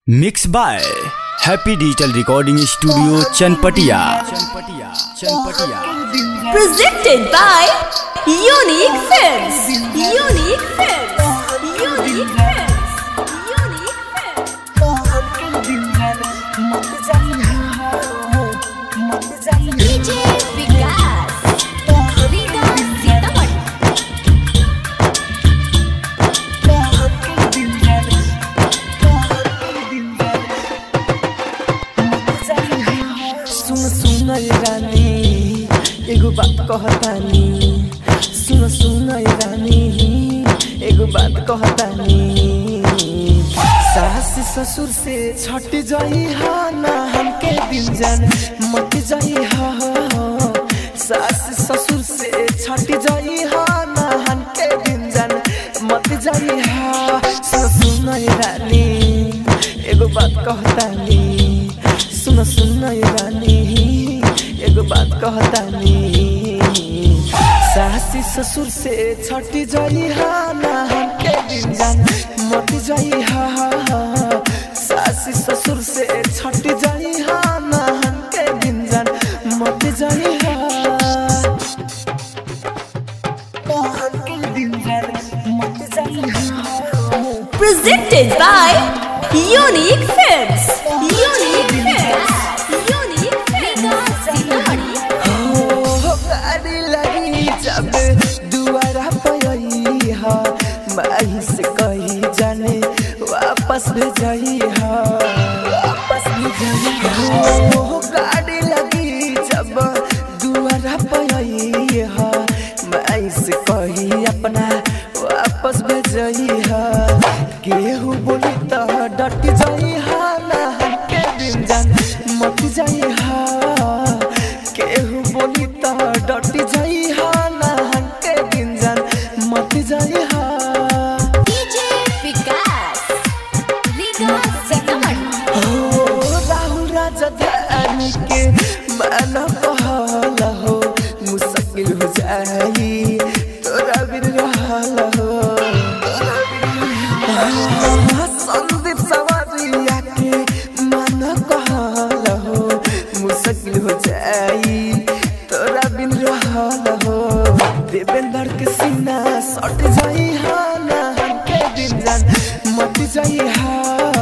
Mix by happy digital recording studio Chanpatia Chanpatia Chanpatia presented by Unique Films. Unique Films. Unique Films. Unique Films. DJ Vikas. Rita Sitamat. सुन सुन ए रानी एगो बात कहतानी सुन सुन ए रानी एगो बात कहतानी सास ससुर से छट जाई हा ना हमके दिन जान मत जाई हा सास ससुर से छट जाई हा ना हमके दिन जान मत जाई हा सुन सुन ए रानी एगो बात कहतानी सुन सुन ए रानी एगो बात कहतानी सासी ससुर से छटी जाई हा ना हमके दिन जान मत जाई हा सासी ससुर से छटी जाई हा ना हमके दिन जान मत जाई हा हमके दिन जान मत जाई हा Presented by Unique Films. Unique Films. Unique Films. Sitamat. हो गाड़ी लगी जब दुआरा पई हा माही से कही जाने वापस भेजई हा वापस भेजई हो गाड़ी लगी जब दुआरा पई हा माही से कही अपना वापस भेजई हा केहू बोली त डट जाई हा ना हमके दिन जान मत जाई हा केहू बोली त डट जाई हा ना हमके दिन जान मत जाई हा DJ Vikas. Rita Sitamat. हो राहुल राजधानी के मन कहल हो मुश्किल हो जाई तोरा बिन रहल हो हाँ, संदीप सवारिया के मन कहल हो मुश्किल हो जाई तोरा बिन रहल हो देवेंद्र के सीना सट जाई हा ना हमके दिन जान मत जाई हा